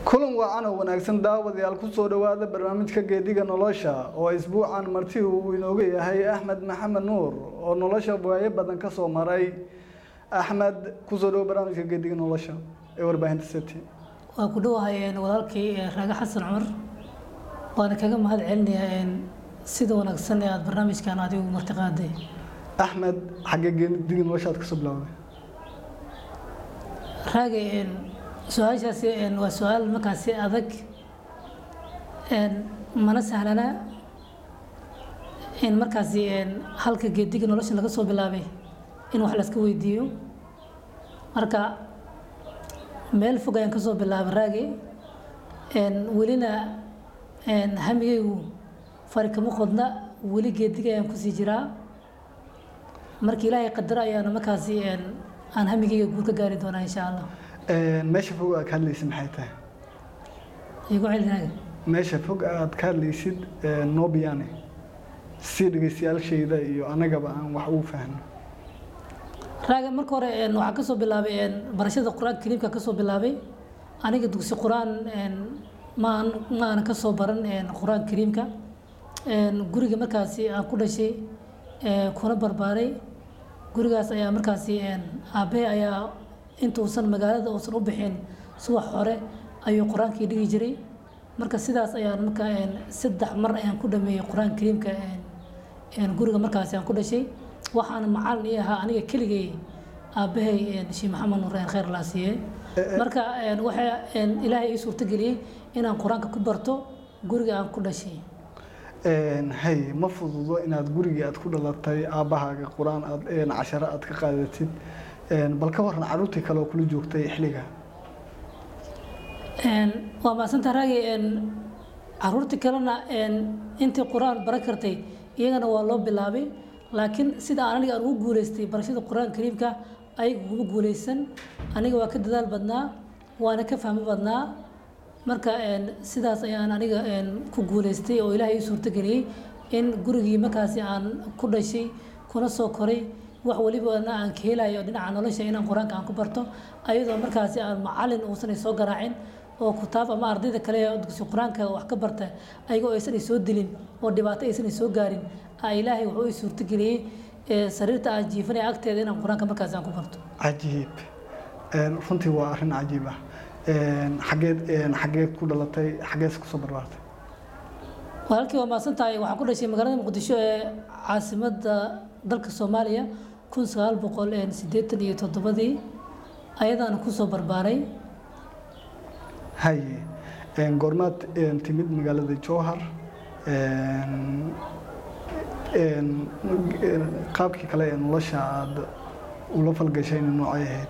kulan wacan oo wanaagsan daawadayaal kusoo dhowaada barnaamijka geediga nolosha oo isbuucan marti uu inooga yahay axmed maxamed nuur oo nolosha waayo badan ka soo maray axmed kusoo dhowo barnaamijka geediga nolosha ee warbaahinta city waa ku dhowahay walaalkay raaga xasan cumar waana kaga mahad celinayaa sida wanaagsan ee aada barnaamijkan adigu martiqaaday axmed xaggee geediga nolosha aad kasoo bilowday raaga su-aashaasi waa su-aal markaasi adag mana sahlana in markaasi halka geediga nolosha laga soo bilaabay in wax layska weydiiyo marka meel fog ayaan kasoo bilaabay raagi welina hamigaygu fari kama qodna weli geediga ayaan kusii jiraa marka ilaahay qadaro ayaana markaasi aan hamigayga guur ka gaari doonaa insha allah meesha fog aad ka hadlaysid maxay tahay igu celi raaga meesha fog aad ka hadlaysid nobiane si dhegeystayaashayda iyo anagaba aan wax ugu fahno raaga marka hore waxaan kasoo bilaabay barashada qur-aanka kariimka kasoo bilaabay aniga dugsi qur-aan maan ma aanan kasoo baran qur-aanka kariimka guriga markaasi aan ku dhashay kuna barbaaray gurigaas ayaa markaasi aabahe ayaa intuusan magaalada uusan u bixin subax hore ayuu qur-aankii dhigi jiray marka sidaas ayaan marka saddex mar ayaan ku dhameeyey qur-aanka kariimka guriga markaasi aan ku dhashay waxaana macalin ii ahaa aniga keligay aabahay sheekh maxamed nuur khayr laa siiyey marka waxaa ilaahay ii suurtageliyey inaan qur-aanka ku barto guriga aan ku dhashay hay ma fududo inaad gurigii aad ku dhalatay aabbahaaga qur-aan aad casharo aad ka qaadatid bal ka waran caruurtii kale oo kula joogtay xilliga waa maasanta raagi caruurtii kalena intii qur-aan baran kartay iyagana waa loo bilaabay laakiin sida aan aniga aan ugu guuleystay barashada qur-aanka kariimka ayaga kuma guuleysan aniga waa ka dadaal badnaa waana ka fahmo badnaa marka sidaas ayaan aniga ku guuleystay oo ilaahay ii suurtageliyey in gurigii markaasi aan ku dhashay kuna soo koray wax walibana aan ka helayo dhinaca nolosha inaan qur-aanka aan ku barto ayadoo markaasi aan macalin uusan soo garaacin oo kutaab ama ardayda kale dugsi qur-aanka wax ka barta ayagoo aysan soo dilin oo dhibaato aysan soo gaarin ilaahay wuxuu ii suurtageliyey sariirta aan jiifanaya agteeda inaan qur-aanka markaasi aan ku barto cajiib runtii waa arrin cajiib ah xageed xageed ku dhalatay xageed kusoo barbaartay walaalkii waa maasan tahay waxaan ku dhashay magaalada muqdisho ee caasimadda dalka soomaaliya kun sagaal boqol siddeetan iyo toddobadii ayadaana kusoo barbaaray haye goormaad timid magaalada jowhar qaabkii kale ee nolosha aada ula falgashayna noocay ahayd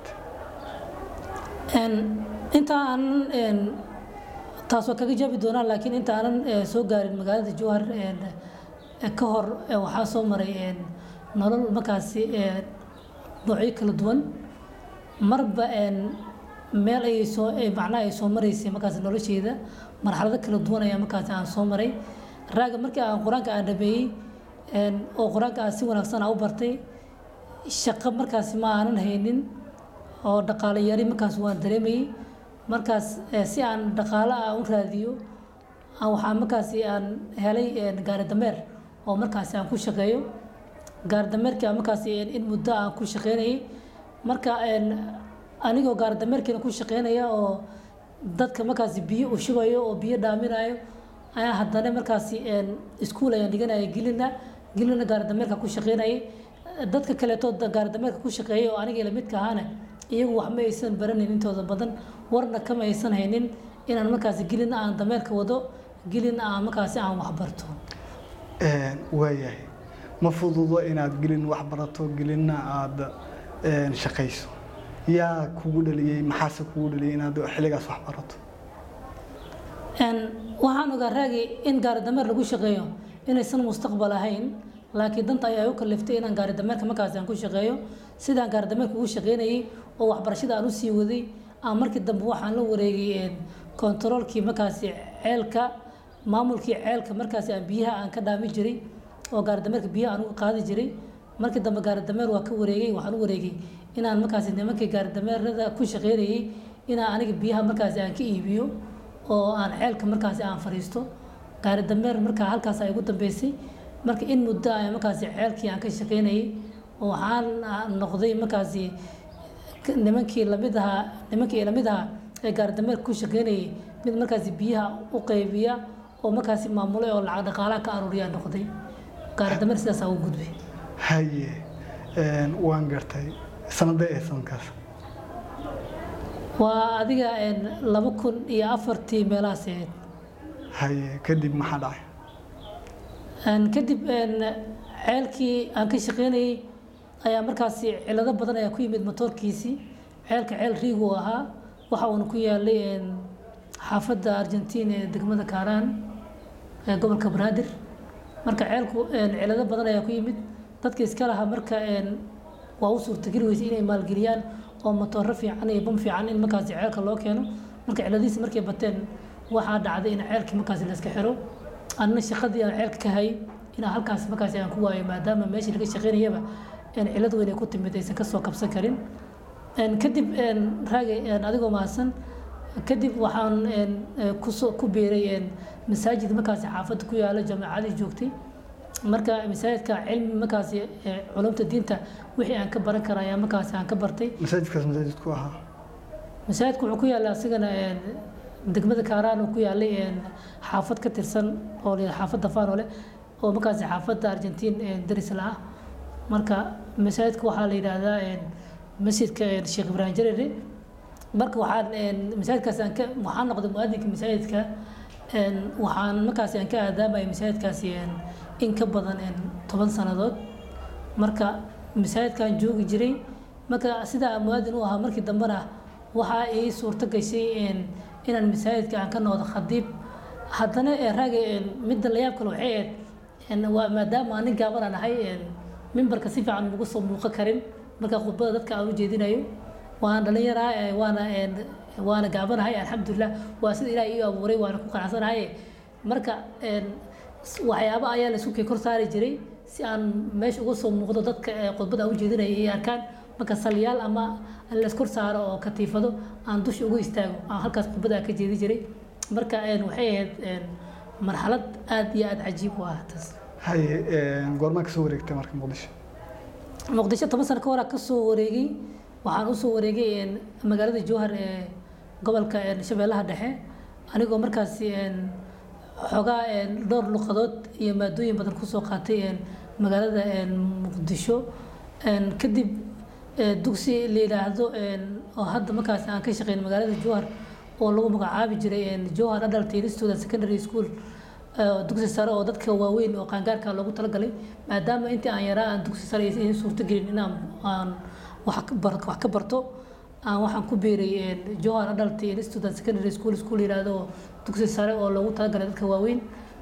inta aanan taas waa kaga jaabi doonaa laakiin inta aanan soo gaarin magaalada jowhar ka hor waxaa soo maray nolol markaasi noocyo kala duwan marba meel ayay soo macnaha ay soo maraysay markaasi nolosheeda marxalado kala duwan ayaa markaasi aan soo maray raaga markii aan qur-aanka aan dhameeyey oo qur-aanka aan si wanaagsan aan u bartay shaqo markaasi ma aanan haynin oo dhaqaale yari markaas waan dareemayey markaas si aan dhaqaale ah u raadiyo waxaa markaasi aan helay gaari dameer oo markaasi aan ku shaqeeyo gaari dameerkii aan markaasi in muddo aan ku shaqeynayay marka anigoo gaari dameerkiina ku shaqeynaya oo dadka markaasi biyo u shubayo oo biyo dhaaminayo ayaa haddana markaasi iskuul ayaan dhiganaya gelina gelina gaari dameerka ku shaqeynayay dadka kaleeto gaari dameerka ku shaqeeyay oo aniga lamidka ahaana iyagu wax ma aysan baranin intooda badan warna kama aysan haynin inaan markaasi gelina aan dameerka wado gelina aan markaasi aan wax barto waayahay ma fududo inaad gelin wax barato gelinna aada shaqayso yaa kugu dhaliyey maxaase kugu dhaliyey inaad xilligaas wax barato waxaan ogaa raagi in gaari dameer lagu shaqeeyo inaysan mustaqbal ahayn laakiin danta ayaa u kaliftay inaan gaari dameerka markaasi aan ku shaqeeyo sidaan gaari dameerka ugu shaqeynayay oo waxbarashada aan usii waday aan markii dambe waxaan la wareegay kontaroolkii markaasi ceelka maamulkii ceelka markaasi aan biyaha aan ka dhaami jiray oo gaari dameerka biyaha aan uga qaadi jiray markii dambe gaari dameer waa ka wareegay waxaan u wareegay inaan markaasi nimankii gaari dameerada ku shaqeynayay inaan aniga biyaha markaasi aan ka iibiyo oo aan ceelka markaasi aan fadhiisto gaari dameer markaa halkaas ay ugu dambeysay marka in muddo ay markaasi ceelkii aan ka shaqaynayay oo waxaan noqday markaasi nimankii lamid ahaa nimankii lamid ahaa ee gaari dameer ku shaqaynayay mid markaasi biyaha u qaybiya oo markaasi maamulay oo lacag dhaqaalaha ka aruuriyaa noqday gaari dameer sidaasaa u gudbay haye waan gartay sanadee ee sanadkaas waa adiga laba kun iyo afartii meelahaas ahayd haye kadib maxaa dhacay kadib ceelkii aan ka shaqaynayay ayaa markaasi cilado badan ayaa ku yimid motoorkiisii ceelka ceel riigu ahaa waxa uuna ku yaalay xaafadda argentiin ee degmada kaaraan ee gobolka banaadir marka ceelku cilado badan ayaa ku yimid dadka iska lahaa marka waa u suurtageli weysay inay maalgeliyaan oo matooro fiican iyo bam fiican in markaasi ceelka loo keeno marka ciladihiisi markay bateen waxaa dhacday in ceelkii markaasi la iska xiro anna shaqadii aan ceelka ka hayay inaan halkaas markaasi aan ku waayo maadaama meeshii laga shaqaynayaba cilad weyn ay ku timid aysan kasoo kabsan karin kadib raagay adigoo mahadsan kadib waxaan kusoo ku biiray masaajid markaasi xaafadda ku yaala jaamacadii joogtay marka masaajidka cilmi markaasi culumta diinta wixii aan ka baran kara ayaa markaasi aan ka bartay masaajidkaas masaajidku ahaa masaajidku wuxuu ku yaalla asigana degmada kaaraan uu ku yaalay xaafad ka tirsan oo la xaafadda faanole oo markaasi xaafadda argentiin daris la ah marka masaajidka waxaa la yidhaahdaa masjidka sheekh ibraahim jarere marka waxaan masaajidkaas aan ka waxaan noqday muadinka masaajidka waxaan markaasi aan ka aadaamaya masaajidkaasi in ka badan toban sannadood marka masaajidkaan joogi jiray marka sidaa muadin u ahaa markii dambena waxaa ii suurto gashay inaan masaajidka aan ka noqdo khadiib haddana raaga midda la yaab kale waxay ahayd waa maadaama aan nin gaaban aan ahay mimbarka si fiican ugu soo muuqan karin marka khudbada dadka aan u jeedinayo waan dhalinyaraa waana waana gaabanahay alxamdulilah waa sida ilaah ii abuuray waana ku qanacsanahay marka waxyaaba ayaa la isku kay kor saari jiray si aan meesha uga soo muuqdo dadka khudbada aan u jeedinayo ay arkaan marka salyaal ama la iskor saaro oo katiifado aan dusha ugu istaago aan halkaas khudbada ka jeedi jiray marka waxay ahayd marxalad aad iyo aad cajiib u ah taas haye goormaa kasoo wareegtay marka muqdisho muqdisho toban sano ka hor kasoo wareegay waxaan usoo wareegay magaalada jowhar ee gobolka shabeellaha dhexe anigoo markaasi xoogaa dhowr luqadood iyo maadooyin badan kusoo qaatay magaalada muqdisho kadib dugsi la yidhaahdo oo hadda markaasi aan ka shaqeyn magaalada jowhar oo lagu magacaabi jiray jowhar adult student secondary school dugsi sare oo dadka waaweyn oo qaangaarka loogu talagalay maadaama intii aan yaraa aan dugsi sare aysan suurtagelin inaan aan wax ka barto aan waxaan ku biiray jowhar adult student secondary school school yiraahdo dugsi sare oo loogu talagalay dadka waaweyn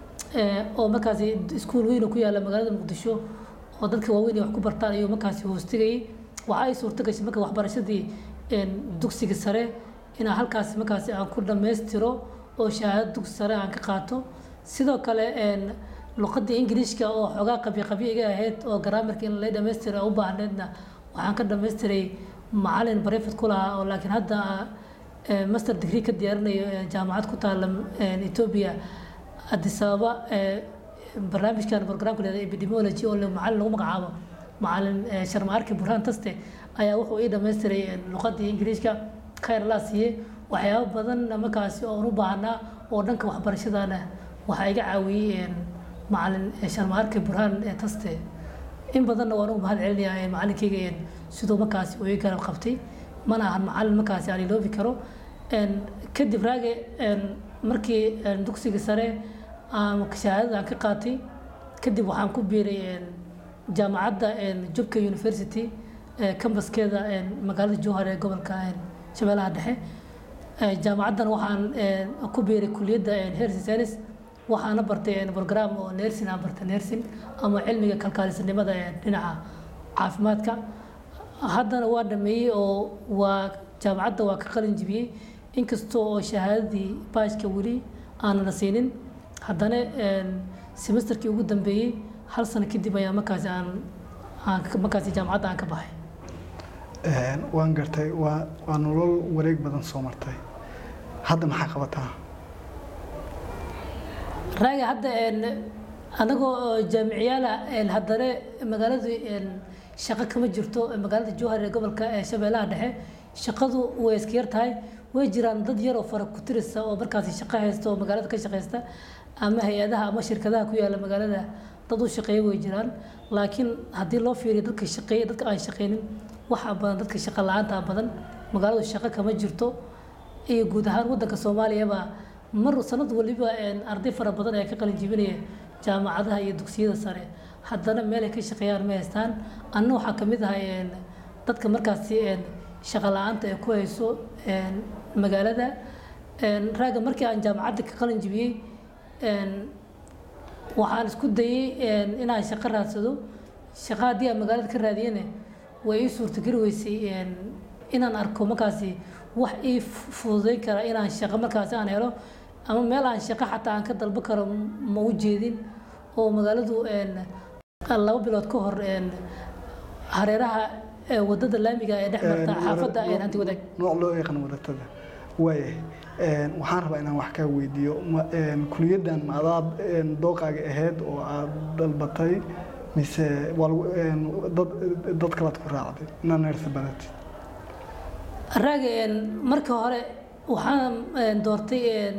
oo markaasi iskuul weyn oo ku yaala magaalada muqdisho oo dadka waaweyn ay wax ku bartaan ayuu markaasi hoostigayay waxa ay suurto gashay marka waxbarashadii dugsiga sare inaan halkaasi markaasi aan ku dhammaystiro oo shahaado dugsi sare aan ka qaato sidoo kale luqadda ingiriishka oo xoogaa qabyo qabyo iga ahayd oo garaamarka in la dhammaystira u baahneedna waxaan ka dhammaystiray macalin barefet ku lahaa oo laakiin hadda master degree ka diyaarinayo jaamacad ku taala ethiopia addis ababa barnaamijkan programka leeda epidemiology oo macalin lagu magacaabo macalin sharma arki burhaan taste ayaa wuxuu ii dhammaystiray luqadii ingiriishka khayr laa siiyey waxyaabo badan markaasi oon u baahnaa oo dhanka waxbarashadana waxaa iga caawiyey macalin sharma arki burhaan taste in badanna waan ugu mahad celinayaa macalinkayga siduu markaasi uu ii garab qabtay mana ahan macalin markaasi aan iloobi karo kadib raage markii dugsiga sare shahaadada aan ka qaatay kadib waxaan ku biiray jaamacadda jubka university kambaskeeda magaalada jowhar ee gobolka shabeellaha dhexe jaamacaddan waxaan ku biiray kuliyadda health science waxaana bartay program oo nursing aan bartay nursing ama cilmiga kalkaalisanimada dhinaca caafimaadka haddana waa dhameeyey oo waa jaamacadda waa ka qalin jibiyey inkastoo oo shahaadadii baashka weli aanana siinin haddana semesterkii ugu dambeeyey hal sano kadib ayaa markaasi aan aan markaasi jaamacadda aan ka baxay waan gartay waa waa nolol wareeg badan soo martay hadda maxaa qabataa raaga hadda anagoo jaamiciyaala haddana magaaladu shaqo kama jirto magaalada jowhar ee gobolka shabeellaha dhexe shaqadu way iska yar tahay way jiraan dad yar oo fara ku tirisa oo markaasi shaqo haysta oo magaalada ka shaqaysta ama hay-adaha ama shirkadaha ku yaala magaalada dad u shaqeeya way jiraan laakiin haddii loo fiiriyo dadka shaqeeya dadka aan shaqeynin waxaa badan dadka shaqo la-aanta badan magaaladu shaqo kama jirto iyo guud ahaan wadanka soomaaliyaba mar sanad waliba arday fara badan ayaa ka qalin jibinaya jaamacadaha iyo dugsiyada sare haddana meel ay ka shaqeeyaan ma haystaan anna waxaa kamid ahay dadka markaasi shaqo la-aanta ay ku hayso magaalada raaga markii aan jaamacadda ka qalin jibiyey waxaan isku dayey inaan shaqo raadsado shaqo haddii aan magaalada ka raadiyana way ii suurtageli weysay inaan arko markaasi wax ii fududeyn kara inaan shaqo markaasi aan helo ama meel aan shaqo xataa aan ka dalbo karo ma u jeedin oo magaaladu laba bilood ka hor hareeraha wadada laamiga ee dhex marta xaafadda hanti wadaag nooc loo yaqaan wadatada waaya waxaan rabaa inaan wax kaa weydiiyo kuliyaddan ma adaad dooqaaga ahayd oo aad dalbatay mise waa dad dad kalaad ku raacday inaa neersa badatid raaga marka hore waxaan doortay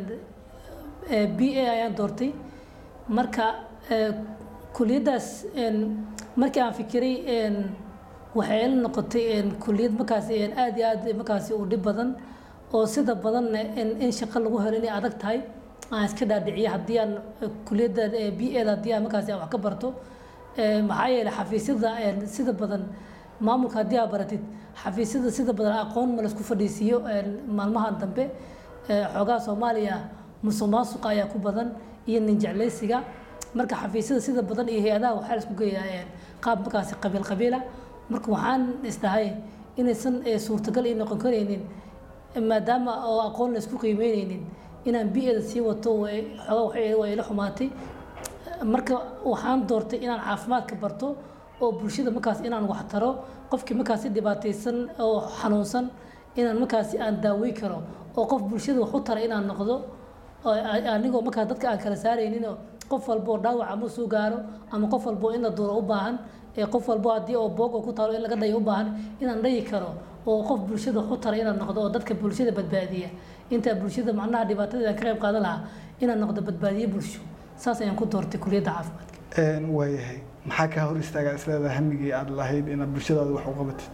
b a ayaan doortay marka kuliyaddaas markii aan fikiray waxay ila noqotay kuliyad markaasi aad iyo aad markaasi u dhib badan oo sida badanna in shaqo lagu helo inay adag tahay aan iska dhaadhiciyo haddii aan kuliyadda b eda haddii aan markaasi aan wax ka barto maxaa yeelay xafiisyada sida badan maamulka haddii aad baratid xafiisyada sida badan aqoon ma laisku fadhiisiiyo maalmahan dambe xoogaha soomaaliya musuq maasuqa ayaa ku badan iyo nin jeclaysiga marka xafiisyada sida badan iyo hay-adaha waxaa laisku geeyaa qaab markaasi qabiil qabiila marka waxaan isdahay inaysan suurtagal ii noqon karaynin maadaama oo aqoon la isku qiimeyneynin inaan bi-ada sii wato xoogaa waa ila xumaatay marka waxaan doortay inaan caafimaadka barto oo bulshada markaas inaan wax taro qofkii markaasi dhibaataysan oo xanuunsan inaan markaasi aan daawey karo oo qof bulshada wax u tara inaan noqdo anigoo markaas dadka aan kala saarayninoo qof walboo dhaawac ama soo gaaro ama qof walboo in la duuro u baahan qof walbo haddii oo boog oo ku taalo in laga dhayo u baahan inaan dhayi karo oo qof bulshada wax u tara inaan noqdo oo dadka bulshada badbaadiya intaa bulshada macnaha dhibaatadeeda ka qayb qaadan lahaa inaan noqdo badbaadiye bulsho saas ayaan ku doortay kuliyadda caafimaadka waayahay maxaa kaa hor istaagaa isleedaha hamigii aad lahayd inaad bulshadaada wax u qabatid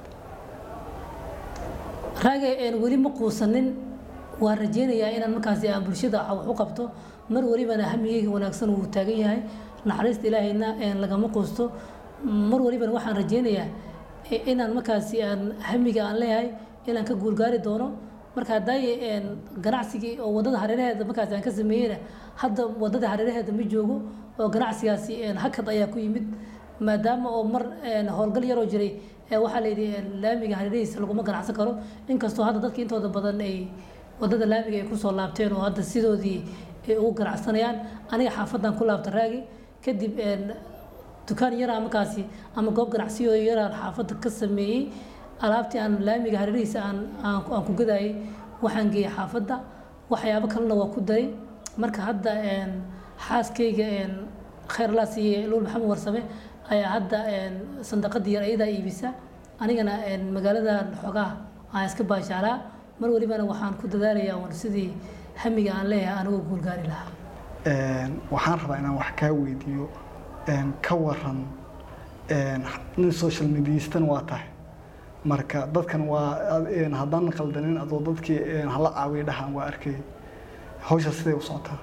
raaga weli ma quusanin waan rajeynayaa inaan markaasi aan bulshada wax u qabto mar walibana hamigeyga wanaagsan wuu taagan yahay naxariista ilaahayna lagama quusto mar walibana waxaan rajeynayaa inaan markaasi aan hamiga aan leeyahay inaan ka guulgaari doono marka hadaaye ganacsigii oo wadada hareeraheeda markaasi aan ka sameeyeyna hadda wadada hareeraheeda ma joogo oo ganacsigaasi hakad ayaa ku yimid maadaama oo mar howlgal yaroo jiray waxaa layidhi laamiga hareerihiisa laguma ganacsan karo inkastoo hadda dadka intooda badan ay wadada laamiga ay kusoo laabteen oo hadda sidoodii ay ugu ganacsanayaan aniga xaafadan ku laabta raagi kadib dukaan yaraa markaasi ama goob ganacsiyo yaraan xaafadda ka sameeyey alaabtii aan laamiga hareerihiisa aan aan ku gadayay waxaan geeyey xaafadda waxyaabo kalena waa ku daray marka hadda xaaskayga khayr laa siiye luul maxamed warsame ayaa hadda sandaqadii yar ayadaa iibisa anigana magaaladan xoogaa aan iska baashaalaa mar walibana waxaan ku dadaalayaa un sidii hamiga aan leeyahay anigoo guulgaari lahaa waxaan rabaa inaan wax kaa weydiiyo ka waran nin social mediastan waa tahay marka dadkan waa haddaan qaldanin adoo dadkii hala caawiya dhahaan waa arkay hawsha siday u socotaa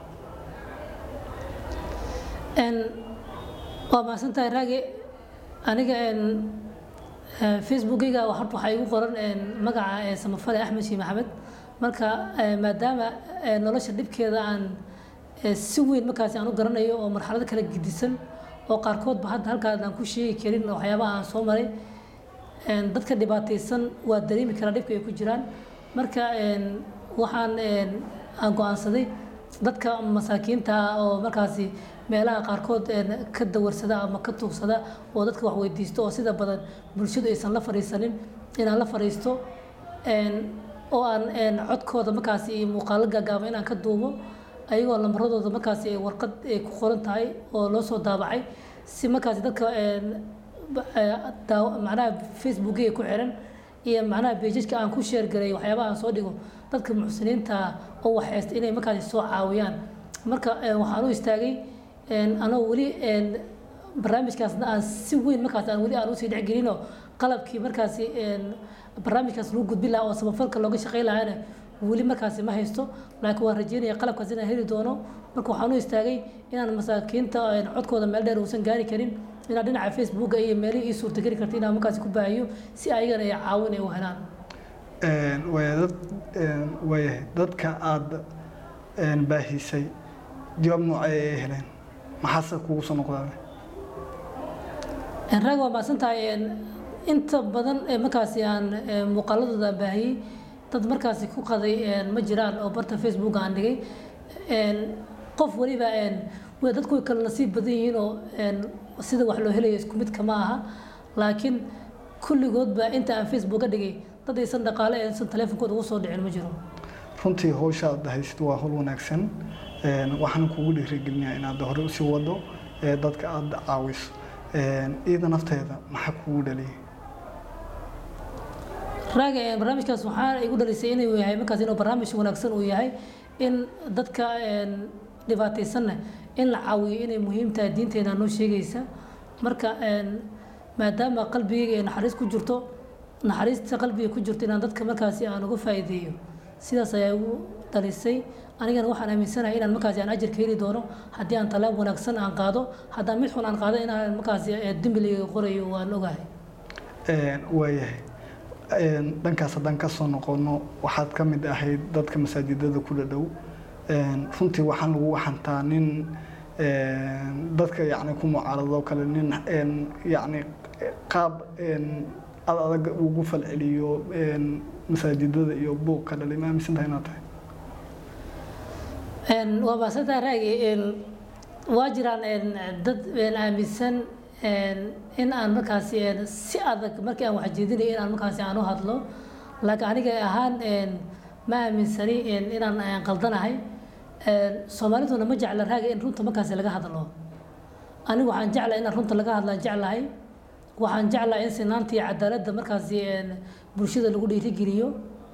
waa mahadsantahay raage aniga facebookayga horta waxaa igu qoran magaca samafale axmed shii maxamed marka maadaama nolosha dhibkeeda aan si weyn markaasi aan u garanayo oo marxalado kala gedisan oo qaarkoodba hadda halkaas aan ku sheegi karin waxyaabaha aan soo maray dadka dhibaataysan waa dareemi karaa dhibka ay ku jiraan marka waxaan aan go-aansaday dadka masaakiinta oo markaasi meelaha qaarkood ka dawarsada ama ka tuugsada oo dadka wax weydiisto oo sida badan bulshadu aysan la fadhiisanin inaan la fadhiisto oo aan codkooda markaasi muuqaalo gaagaaba inaan ka duubo ayagoo lambaradooda markaasi ay warqad ay ku qoran tahay oo loo soo daabacay si markaasi dadka een, ba- ee, daaw- macnaha facebookiga ku xiran iyo macnaha beejajka aan ku sheergaray waxyaabaha aan soo dhigo dadka muxsiniinta oo waxhaysta inay markaasi soo caawiyaan marka ee, waxaan u istaagay een, anoo weli een, barnaamijkaasna aan si weyn markaas aan weli aan usii dhexgelinoo qalabkii markaasi een, barnaamijkaas lagu gudbin lahaa oo samafalka looga shaqeyn lahaana weli markaasi ma haysto laakiin waan rajeynaya qalabkaas inaan heli doono marka waxaan u istaagay inaan masaakiinta een, codkooda meel dheer uusan gaari karin inaan dhinaca facebooka iyo meelihii ii suurtageli karta inaan markaasi ku baahiyo si ayagana ay caawin ay u helaan Een, waaya dad een, waayahay dadka aada een, baahisay jawaab noocee ay heleen maxaase kugu soo noqdaan Een, raag waa mahadsan tahay een, inta badan ee markaasi aan ee, muuqaaladooda baahiyey dad markaasi ku qaday een, ma jiraan oo barta facebook aan dhigay Een, qof waliba een, way dadku way kala nasiib badan yihiin oo een, sida wax loo helayo isku mid kama aha laakiin kulligoodba inta aan facebook ka dhigay dad aysan dhaqaale aysan taleefonkooda ugu soo dhicin ma jiro runtii hawsha aad haysid waa hawl wanaagsan Een, waxaan kugu dhiirigelinayaa inaad hore usii wado ee dadka aada caawiso Een, iyada nafteeda maxaa kugu dhaliyay raaga een, barnaamijkaas waxaa igu dhalisay inuu yahay markaas inuu barnaamij wanaagsan uu yahay in dadka een, dhibaataysanna in la caawiyo inay muhiim tahay diinteena noo sheegaysa marka een, maadaama qalbigayga ay naxariis ku jirto naxariista qalbiga ku jirto inaan dadka markaasi aan uga faa'iideeyo sidaas ayaa igu dhalisay anigana waxaan aaminsanahay inaan markaasi aan ajarka heli doono haddii aan talaab wanaagsan aan qaado haddaan mid xun aan qaado inaan markaasi ee, dembi layga qorayo waan ogahay Een, waayahay Een, dhankaas haddaan ka soo noqono waxaad ka mid ahayd dadka masaajidada ku dhadhow Een, runtii waxaan lagu waxantaa nin een, dadka yacni ku mucaarado kale nin een, yacni qaab een, ad adag ugu falceliyo een, masaajidada iyo buuq ka dhalay ma aaminsantahay inaad tahay Een, waa maasantahay raagi een, waa jiraan een, dad een, aaminsan een, in aan markaasi een, si adag markii aan wax jeedinayo in aan markaasi aan u hadlo laakiin aniga ahaan een, ma aaminsani een, inaan aan qaldanahay Een, soomaaliduna ma jecla raagi in runta markaasi laga hadlo anigu waxaan jeclahay inaan runta laga hadlaan jeclahay waxaan jeclahay in sinaanta iyo cadaaladda markaasi een, bulshada lagu dhiirigeliyo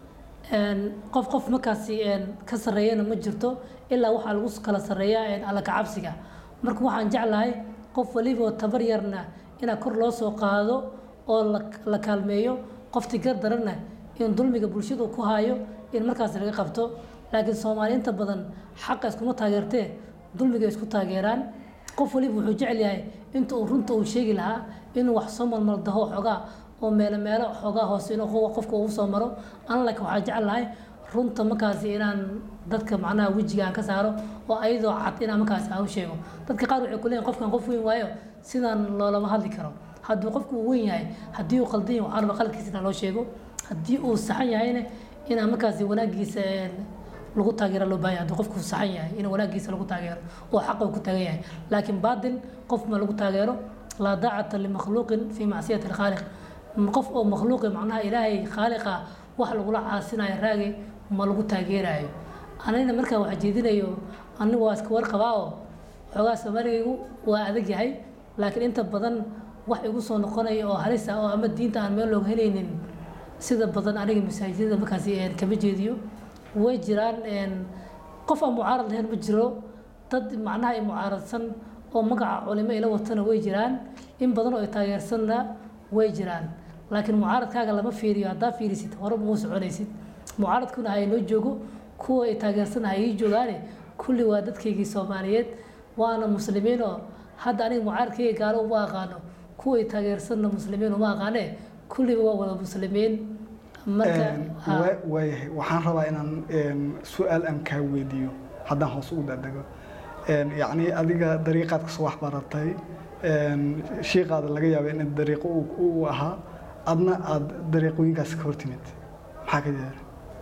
Een, qof qof markaasi een, ka sarreeyana ma jirto ilaa waxaa lagu kala sarreeyaa een, alla kacabsiga marka waxaan jeclahay qof waliba oo tabar yarna inaa kor loo soo qaado oo la, la kaalmeeyo qofti gar daranna in dulmiga bulshadu ku hayo in markaasi laga qabto laakiin soomaali inta badan xaqa iskuma taageertee dulmiga isku taageeraan qof waliba wuxuu jecel yahay inta uu runta uu sheegi lahaa inuu wax soo malmaldaho xoogaa oo meelo meelo xoogaa hoose inuu qof- qofka uu soo maro an laakiin waxaa jecel lahay runta markaasi inaan dadka macnaha wejiga aan ka saaro oo ayadoo cad inaan markaasi aan u sheego dadka qaar waxay ku leeyihin qofkan qof weyn waayo sidaan loolama hadli karo hadduu qofku uu weyn yahay haddii uu qaldan yahay waxaa raba qaladkiisa inaan loo sheego haddii uu saxan yahayna inaan markaasi wanaagiisa een, lagu taageero loo baahan yahay hadduu qofku saxan yahay in wanaagiisa lagu taageero oo xaqa uu ku taagan yahay laakiin baadil qof ma lagu taageero laa daacata limakhluuqin fii macsiyati alkhaaliq qof oo makhluuqi macnaha ilaahay khaaliqa wax lagula caasinayo raagi ma lagu taageerayo anina markaa wax jeedinayo anigu waa iska warqabaa oo xoogaa soomaaligaygu waa adag yahay laakiin inta badan wax igu soo noqonaya oo halis ah oo ama diinta aan meel looga helaynin sida badan aniga masaajidada markaasi een, kama jeediyo way jiraan een, qof aan mucaarad lahayn ma jiro dad macnaha ay mucaaradsan oo magaca culimo ila watana way jiraan in badan oo ay taageersanna way jiraan laakiin mucaaradkaaga lama fiiriyo haddaa fiirisid hore muu soconaysid mucaaradkuna ha inoo joogo kuwa ay taageersan ha ii joogaane kulli waa dadkaygii soomaaliyeed waana muslimiin oo hadda aniga mucaaradkayga gaalo uma aqaano kuwa ay taageersanna muslimiin uma aqaane kulliba waa wada muslimiin marka Een, ha. waa- waayahay waxaan rabaa inaan een, su-aal aan kaa weydiiyo haddaan hoos ugu daadego Een, yacni adiga dariiqaad kasoo wax baratay een, shiiqaada laga yaaba in dariiqo uu uu ahaa adna aada dariiqooyinkaas ka hortimid maxaa ka jira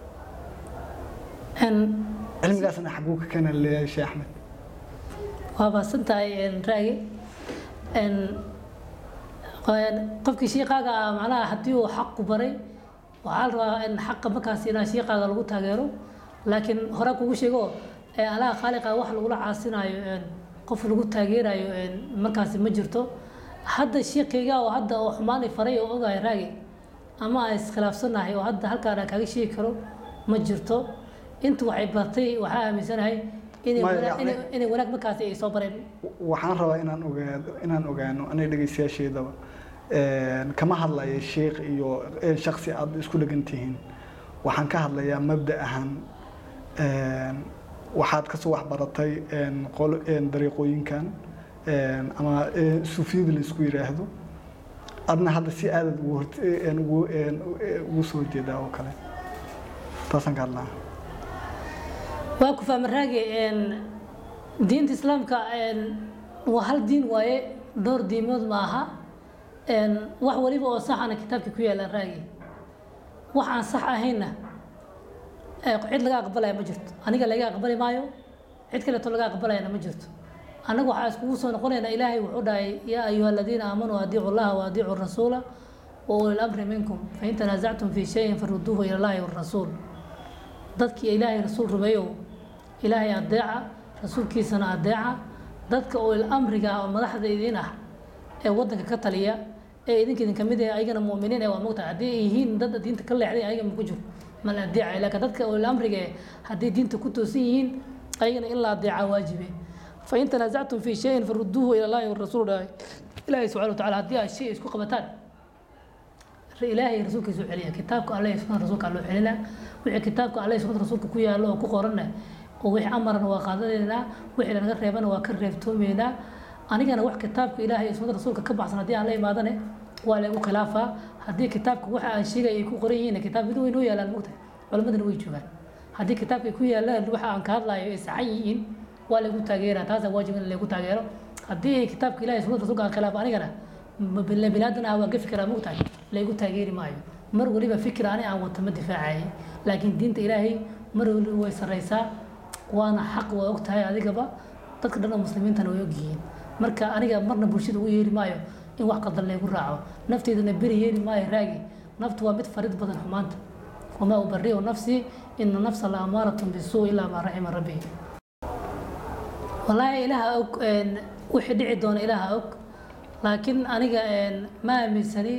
Een, cilmigaasna xaguu ka keena leeyahay sheekh axmed waa mahadsan tahay een, raagi Een, een, qofkii shiiqaaga ah macnaha haddii uu xaq ku baray waxaa la rabaa in xaqa markaas inaa shiiqaaga lagu taageero laakiin hore kugu sheego ee alaha khaaliqa wax lagula caasinayo een, qof lagu taageerayo een, markaasi ma jirto hadda sheekayga oo hadda oo xumaan i faray oo ogahay raagi ama aan iskhilaafsanahay oo hadda halkaan aan kaaga sheegi karo ma jirto intu waxay bartay waxaa aaminsanahay inay Ma, wanaag- yacni- inay- inay wanaag markaasi ay soo bareen waxaan rabaa inaan ogaado inaan ogaano aniga dhegeystayaasheedaba een, kama hadlaya sheekh iyo een, shaksi aad isku dhegan tihiin waxaan ka hadlayaa mabda ahaan een, waxaad kasoo waxbaratay een, qolo een, dariiqooyinkan een, ama een, suufiyada la isku yiraahdo adna hadda si aadad ugu hort een, ugu een, ugu soo jeedaa oo kale taasaan ka hadlaa waa ku fahma raagi een, diinta islaamka een, waa hal diin waaye dhowr diimood ma aha een, wax waliba oo saxana kitaabka ku yaala raagi wax aan sax ahaynna ee, cid laga aqbalaya ma jirto aniga laga aqbali maayo cid kaleeto laga aqbalayana ma jirto annaga waxaa iskugu soo noqonaynaa ilaahay wuxuu dhahay yaa ayuha aladiina aamanuu adiicu llaha wa adiicu rasuula wa uli lamri minkum fain tanaasactum fi shayin faruduuhu ila llahi warasuul dadkii ilaahay rasuul rumeeyow ilaahay adeeca rasuulkiisana adeeca dadka oo amriga ah oo madaxda idin ah ee wadanka ka taliya ee idinka idin kamid ah ayagana mu'miniin ee waa mogtahay haddii ay yihiin dad diinta ka leexday ayaga ma ku jiro ma la adeecay laakiin dadka oo amriga eh haddii diinta ku toosan yihiin ayagana in la adeeca waajibe fain tanaasactum fi shayin faruduuhu ila llahi warasuul dhahay ilaahay subxana wa tacaala haddii aad shay isku qabataan ilaahay rasuulkiisu celiya kitaabka alle iyo sunnada rasuulka loo celina wixii kitaabka alle iyo sunnada rasuulka ku yaallo oo ku qoranna oo wixii amarna waa qaadanaynaa wixii lanaga reebana waa ka reebtoomaynaa anigana wax kitaabka ilaahay iyo sunnada rasuulka ka baxsan haddii aan la imaadane waa lagu khilaafaa haddii kitaabka waxa aan sheegay ay ku qoran yihiin kitaab way noo yaalaan mogtahay culimadana way joogaan haddii kitaabka ay ku yaalaan waxa aan ka hadlayo ay saxan yihiin waa lagu taageeraa taasa waajib in lagu taageero haddii ay kitaabka ilaahay iyo sunnada rasuulka aan khilaafo anigana biniaadan ah waa gafi karaa mogtahay laygu taageeri maayo mar waliba fikir ani aan wato ma difaacayay laakiin diinta ilaahay mar waliba way sarreysaa waana xaq waa og tahay adigaba dadka dhan oo muslimiintana way ogyihiin marka aniga marna bulshada ugu yeeri maayo in wax qaldan laygu raaco nafteedana beri yeeri maayo raagi naftu waa mid farid badan xumaanta wamaa ubariu nafsii ina nafsa la amaaratun bisuu ilaa maa raxima rabbi wallaahi ilaaha og wixii dhici doona ilaaha og laakiin aniga ma aaminsani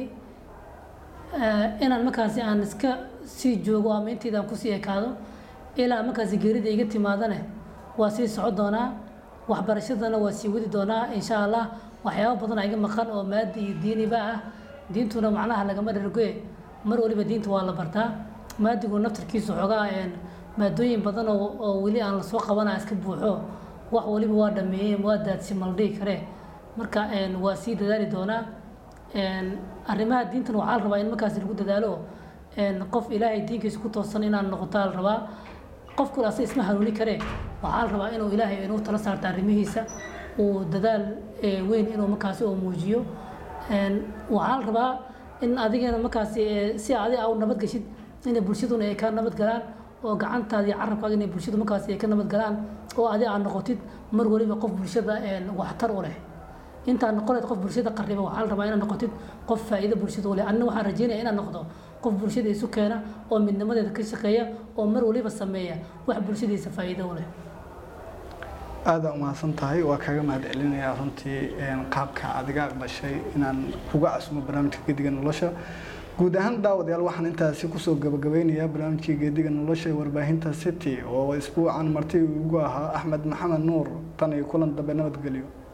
inaan markaasi aan iska sii joogo ama intaydaan kusii ekaado ilaa markaasi geerida iga timaadane waa sii socon doonaa waxbarashadana waa sii wadi doonaa insha allah waxyaabo badan iga maqan oo maadi iyo diiniba ah diintuna macnaha lagama dhargoe mar waliba diinta waa la bartaa maadigu naftarkiisu xoogaa maadooyin badan oo oo weli aan lasoo qabana iska buuxo wax waliba waa dhameeyey waa daadsi maldhihi karee marka waa sii dadaali doonaa arrimaha diintan waxaa la rabaa in markaasi lagu dadaalo qof ilaahay diinkiisa ku toosan inaan noqotaa la rabaa qofku ase isma hanuuni karee waxaa la rabaa inuu ilaahay inuu tala saarta arrimihiisa uu dadaal weyn inuu markaasi uu muujiyo waxaa la rabaa in adigana markaasi si adi a u nabad geshid inay bulshaduna ay ka nabad galaan oo gacantaada iyo carabkaaga inay bulshadu markaasi ay ka nabad galaan oo adi aad noqotid mar waliba qof bulshada waxtar u leh intaad noqoneed qof bulshada qariba waxaa la rabaa inaad noqotid qof faa'iido bulshada u leh anina waxaan rajeynaya inaad noqdo qof bulshada isu keena oo midnimadeeda ka shaqeeya oo mar waliba sameeya wax bulshadiisa faa'iido u leh aada umahadsan tahay waa kaga mahad celinayaa runtii qaabka adiga aqbashay inaan kuga casumo barnaamijka geediga nolosha guud ahaan daawadayaal waxaan intaasi kusoo gabagabeynayaa barnaamijkii geediga nolosha ee warbaahinta city oo isbuucan marti ugu ahaa axmed maxamed nuur tan iyo kulan dambe nabadgelyo